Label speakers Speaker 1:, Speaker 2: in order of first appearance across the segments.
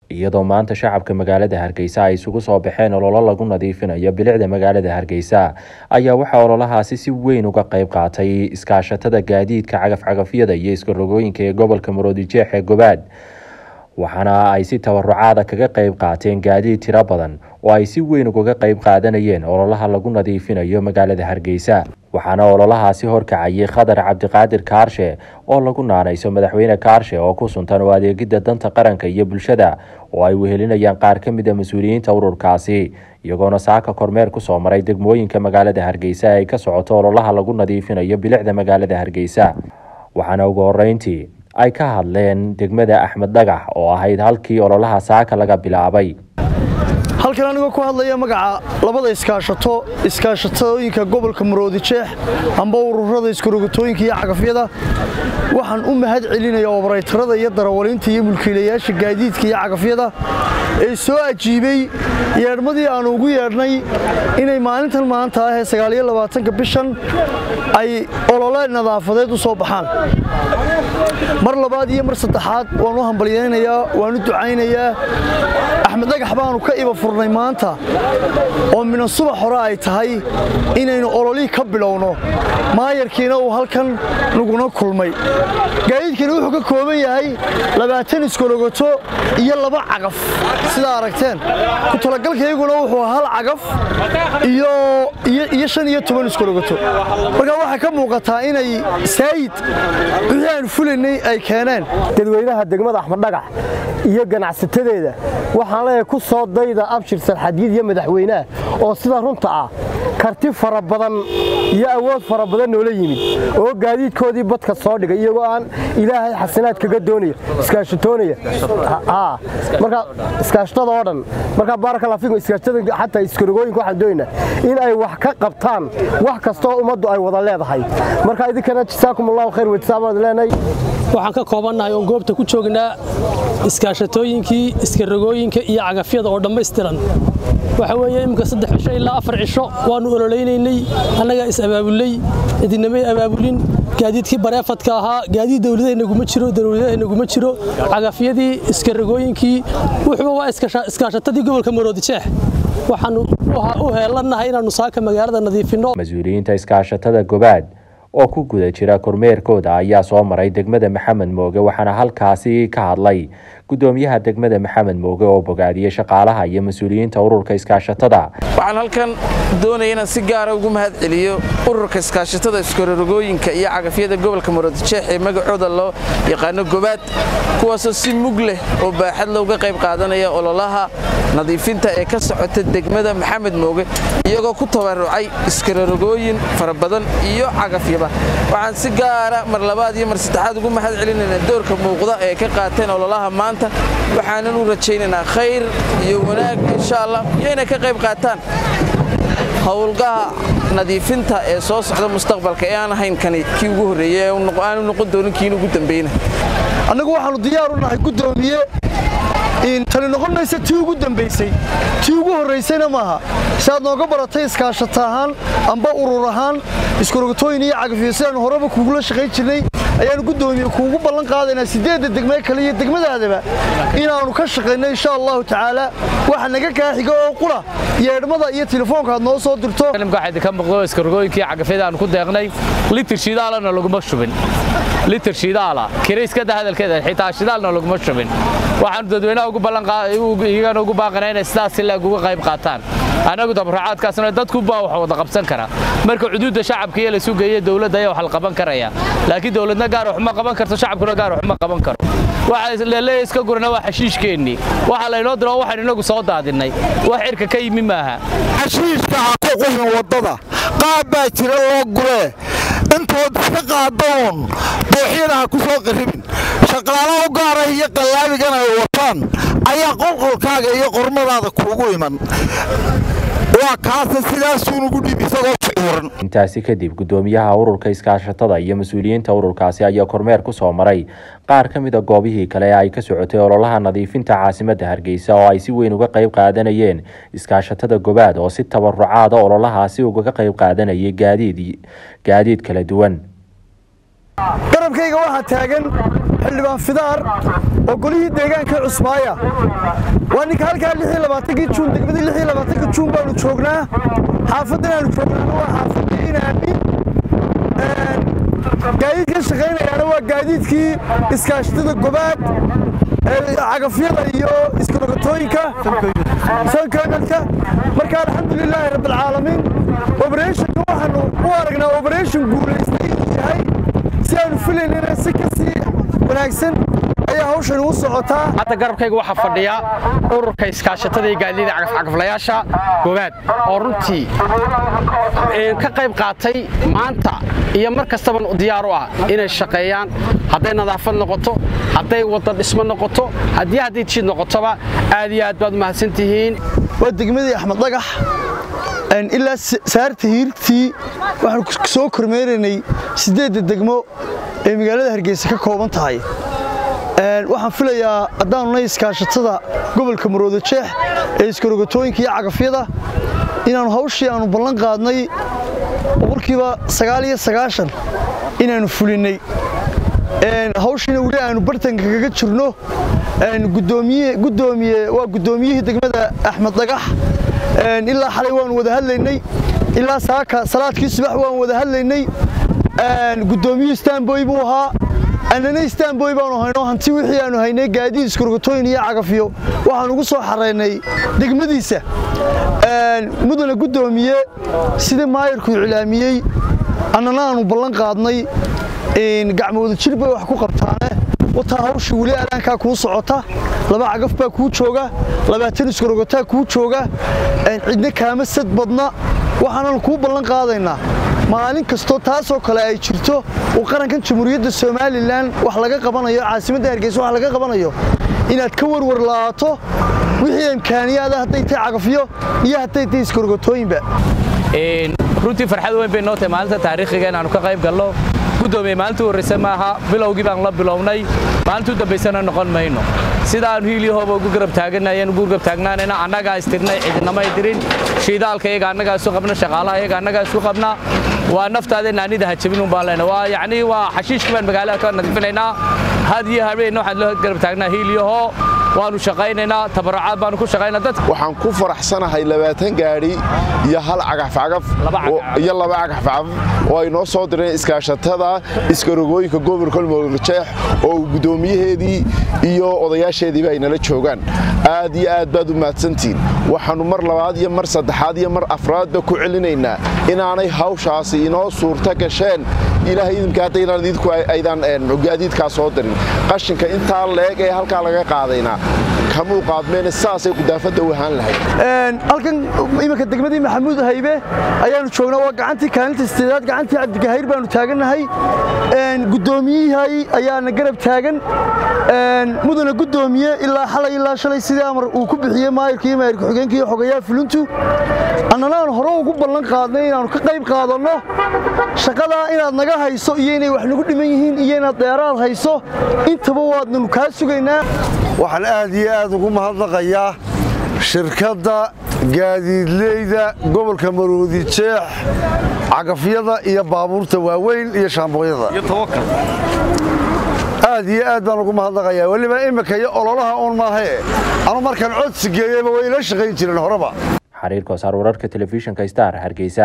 Speaker 1: iyadoo maanta shacabka magaalada hargeysa ay isugu soo baxeen ololo lagu nadiifinayo bilicda magaalada hargeysa ayaa waxaa ololahaasi si weyn uga qeyb qaatay iskaashatada gaadiidka cagafcagafyada iyo iskarogooyinka ee gobolka maroodijeex ee gobaad waxaana ay si tabarucaada kaga qeyb qaateen gaadiid tiro badan oo ay si weyn ugaga qeyb qaadanayeen ololaha lagu nadiifinayo magaalada hargeysa waxaana ololahaasi horkacayay khadar cabdiqaadir kaarshe oo lagu naanayso madaxweyne kaarshe oo ku suntan oo adeegidda danta qaranka iyo bulshada oo ay wehelinayaan qaar ka mid a mas-uuliyiinta ururkaasi iyagoona saaka kormeer kusoo maray degmooyinka magaalada hargeysa ay ka socoto ololaha lagu nadiifinayo bilicda magaalada hargeysa waxaana ugu horeyntii ay ka hadleen degmada axmed dhagax oo ahayd halkii ololaha saaka laga bilaabay
Speaker 2: halkan anigoo ku hadlaya magaca labada iskaashato iskaashatooyinka gobolka maroodijeex amba ururada iskarogotooyinka iyo cagafyada waxaan u mahad celinaya obaraytarada iyo darawaliinta iyo mulkiilayaasha gaadiidka iyo cagafyada ee soo ajiibay yeedhmadii aanu ugu yeedhnay inay maalintan maanta ah ee sagaaliyolabaatanka bishan ay olole nadaafadeed u soo baxaan mar labaad iyo mar saddexaad waan u hambalyaynayaa waan u ducaynayaa axmed dhagax baanu ka iba furnay maanta oo mina subax hore ay tahay inaynu ololihii ka bilowno maayarkiina uu halkan naguna kulmay gaadiidkani wuxuu ka kooban yahay labaatan iskologoto iyo laba cagaf sidaa aragteen ku talagalkayguna wuxuu hal cagaf iyo shan iyo toban iskologoto marka waxaa ka muuqataa inay saayid wixii aanu fulaynay ay keeneen
Speaker 3: dadweynaha degmada axmed dhagax iyo ganacsatadeeda waxaan leeyahay ku soo dayda abshir salxadiid iyo madaxweynaha oo sida runta ah karti fara badan iyo awood fara badan noola yimid oo gaadiidkoodii badka soo dhigay iyagoo aan ilaahay xasanaad kaga doonaya iskaashatoonaya marka iskaashatada oo dhan marka baarakallah fiikum iskaashatada xataa iskarogooyinka waxaan doonaynaa in ay wax ka qabtaan wax kasta oo ummaddu ay wada leedahay marka idinkana jisaakum allahu khayr wajisaabaad leenahay
Speaker 4: waxaan ka koobannahay oon goobta ku joognaa iskaashatooyinkii iskarogooyinka iyo cagafyada oo dhammaystiran waxa weeye imminka saddex cisho ilaa afar cisho waannu ololeynaynay annagaa is abaabulnay idinamay abaabulin gaadiidkii bareefadka ahaa gaadiid dowladaynaguma jiro dowladaynaguma jiro cagafyadii iskarogooyinkii wuxuuba waa iskaashatadii gobolka maroodijeex waxaannu u heelannahay inaannu saaka magaalada nadiifinno
Speaker 1: mas-uuliyiinta iskaashatada gobaad oo ku guda jira kormeerkooda ayaa soo maray degmada maxamed mooge waxaana halkaasi ka hadlay gudoomiyaha degmada maxamed mooge oo bogaadiyey shaqaalaha iyo mas-uuliyiinta ururka iskaashatada
Speaker 5: waxaan halkan doonaya inaan si gaara ugu mahad celiyo ururka iskaashatada iskarorogooyinka iyo cagafyada gobolka maroodijeex ee magacooda loo yaqaano gobaad kuwaasoo si mug leh oo baaxad looga qayb qaadanaya ololaha nadiifinta ee ka socota degmada maxamed mooge iyagoo ku tabarucay iskarorogooyin fara badan iyo cagafyaba waxaan si gaara mar labaad iyo mar saddexaad ugu mahad celinaynaa doorka muuqda ee ka qaateen ololaha maanta waxaanan u rajaynaynaa khayr iyo wanaag insha allah iyo inay ka qayb qaataan howlgaha nadiifinta ee soo socda mustaqbalka ee aan ahayn kani kii ugu horreeyey aanu noqon doonin kiin ugu dambeyna
Speaker 2: annagu waxaannu diyaar u nahay guddoomiye tani noqon maysa tii ugu dambaysay tii ugu horraysayna maaha si aad nooga baratay iskaashata ahaan amba urur ahaan iskarogotooyin iyo cagafiyo sidaannu horeba kuugula shaqayn jirnay ayaannu guddoomiye kuugu ballan qaadaynaa siddeedda degmee kale iyo degmadaadaba inaannu ka shaqayno insha allahu tacaala waxa naga kaaxiga oo qura yeedhmada iyo telefoonka aad noo soo dirto
Speaker 6: ka muuqdo iskarogooyinkii cagafyada aan ku deeqnay litir shidaalana laguma shubin litir shidaala kirayskada hadalkeeda xitaa shidaalna laguma shubin waxaanu dadweynaha ugu ballaniyagana ugu baaqanaa inay sidaas ilaag uga qayb qaataan annagu dabracaadkaasna dadku baa wax wada qabsan kara marka xuduudda shacabka iyo la sugeeye dowladda ayaa wax la qaban karaya laakiin dowladna gaar wax ma qaban karto shacabkuna gaar wax ma qaban karo waxa laleeya iska gurana waa xashiishkeennii waxa laynoo diro waxaan inagu soo daadinnay wax cirka ka yimi maaha
Speaker 7: xashiishka ha ku quhin waddada qaab baa jira loo guree intood iska qaadaoon dooxyada ha ku soo qarribin shaqaalaha u gaarah iyo qallaabigana ay wataan ayaa qolqolkaaga iyo qormadaada kuugu iman waa kaasa sidaasuunugu dhib isagoo ficooran
Speaker 1: intaasi kadib gudoomiyaha ururka iskaashatada iyo mas-uuliyiinta ururkaasi ayaa kormeer ku soo maray qaar ka mida goobihii kale ee ay ka socotay ololaha nadiifinta caasimadda hargeysa oo ay si weyn uga qayb qaadanayeen iskaashatada gobaad oo si tabarucaada ololahaasi ugaga qayb qaadanayay gaadiid gaadiid kala duwan
Speaker 2: garabkayga waxaa taagan xildhibaan fidaar oo golihii deegaanka cusmaaya waa ninka halkaa kii juun degmadii juun baanu joognaa xaafaddan aanu joognaana waa xaafadda inaami gaadiidkan shaqaynayaana waa gaadiidkii iskaashatada gobaad cagafyada iyo iskarogotooyinka sankoynalka marka alxamdulilaahi rabbilcaalamiin obereeshinka waxaanu u aragnaa obereeshin guulaystay inuu yahay si aanu filaynana si ka sii wanaagsan ayaa hawshan u socotaa
Speaker 8: hadda garabkayga waxaa fadhiya ururka iskaashatada iyo gaadiida cagafcagaflayaasha gobaad oo runtii ka qayb qaatay maanta iyo mar kastaba diyaar u ah inay shaqeeyaan hadday nadaafad noqoto hadday wadda dhismo noqoto haddii hadday jiid noqotoba aad iyo aad baad u mahadsan tihiin
Speaker 2: waa degmadii axmed dhagax ilaa saarta hiirtii waxaanu soo kormeeraynay siddeedda degmo ee magaalada hargeysa ka kooban tahay waxaan filayaa haddaanu nay iskaashatada gobolka marooda jeex ee iskarogotooyinka iyo cagafyada inaannu hawshii aannu ballan qaadnay boqolkiiba sagaal iyo sagaashan inaannu fulinnay hawshiina weli aanu bartanka kaga jirno gudoomiye waa guddoomiyihii degmada axmed dhagax ilaa xalay waanu wada hadlaynay ilaa saaka salaadkii subax waan wada hadlaynay guddoomiyihii istanboy buu ahaa annana istanboy baanu hayno hanti wixii aanu haynay gaadiid iskurgotooyin iyo cagafyo waxaan ugu soo xaraynay degmadiisa mudana guddoomiye sidii maayarku iclaamiyey annana aanu ballan qaadnay gacmooda jir bay wax ku qabtaane wataa hawsha weli adaankaa kuu socota laba cagaf baa kuu jooga labaatan iskurogotaa kuu jooga cidna kaama sad badna waxaanan kuu ballan qaadaynaa maalin kastoo taasoo kale ay jirto uu qarankan jamhuuriyadda somalilan wax laga qabanayo caasimadda hargeysa wax laga qabanayo inaad ka warwar la'aato wixii imkaaniyaada hadday tahay cagafyo iyo hadday tahay iskorogotooyinba
Speaker 6: runtii farxad weyn bay noo tahay maalinta taariikhiga inaannu ka qayb galno gudoomiye maalintii horrayse maaha bilowgii baan la bilownay maalintuu dambaysana noqon mayno sida aanu hiiliyahooba ugu garab taaganayeen ugu garab taagnaanayna annagaa istirnay cidinamay dirin shiidaalka iyaga annagaa isu qabna shaqaalaha iyaga annagaa isu qabna waa naftaada naanida hajabin un baan leenahay waa yacni waa xashiishkii baan magaalada ka nadiifinaynaa had iyo habeen waxaan loo garab taagnaa hiiliyahoo waanu shaqaynaynaa tabarucaad baanu ku shaqaynaa dadka
Speaker 9: waxaan ku faraxsanahay labaatan gaadhi iyo hal cagafcagaf iyo laba cagafcagaf oo ay noo soo direen iskaashatada iskarogooyinka gobolka mooljeex oo guddoomiyaheedii iyo odayaasheediiba ay nala joogaan aad iyo aad baad u mahadsantihiin waxaannu mar labaad iyo mar saddexaad iyo mar afraadba ku celinaynaa inaanay hawshaasi inoo suurta gasheen ilaahay idinka haddaynaan idinku aydan gaadiidkaa soo dirin qashinka intaa leeg ee halkaa laga qaadaynaa kamuu qaadmeen saasay gudaafadda u ahaan lahayd
Speaker 2: halkan iminka degmadii maxamuud haybe ayaanu joognaa waa gacantii kaalinta sideedaad gacantii cabdigahayr baanu taagannahay guddoomiyihii ayaana garab taagan mudana guddoomiye ilaa xalay ilaa shalay sidii amar uu ku bixiyey maayirka iyo maayirka xogeenka iyo xogayaha fulintu annana aan hore ugu ballan qaadnay inaannu ka qayb qaadanno shaqadaa inaad naga hayso iyo inay wax nagu dhiman yihiin iyo inaad dheeraad hayso intaba waadnanu kaa sugaynaa
Speaker 10: waxaan aad iyo aad ugu mahadnaqayaa shirkadda gaadiidleyda gobolka maroodi jeex cagafyada iyo baabuurta waaweyn iyo shaambooyada aad iyo aad baan ugu mahadnaqayaa weliba imika iyo ololaha uun maahae anu markaan codsi geeyeyba way ila shaqayn jireen horeba
Speaker 1: xariir koosaar wararka telefishinka star hargeysa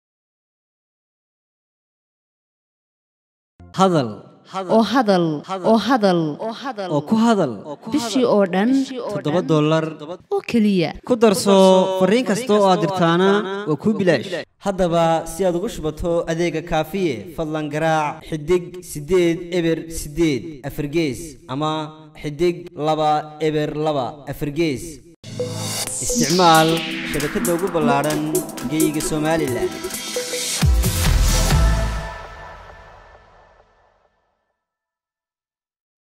Speaker 11: hadal
Speaker 12: oo hadal oo hadal
Speaker 11: oo ku hadal
Speaker 12: bishii oo dhan
Speaker 11: toddoba dollar
Speaker 12: oo keliya
Speaker 11: ku darso fariin kasta oo aad dirtaana waa kuu bilaash haddaba si aad ugu shubato adeega kaafiye fadlan garaac xidig siddeed eber siddeed afargees ama xidig laba eber laba afargees isticmaal shabakadda ugu ballaadhan geyga somalilan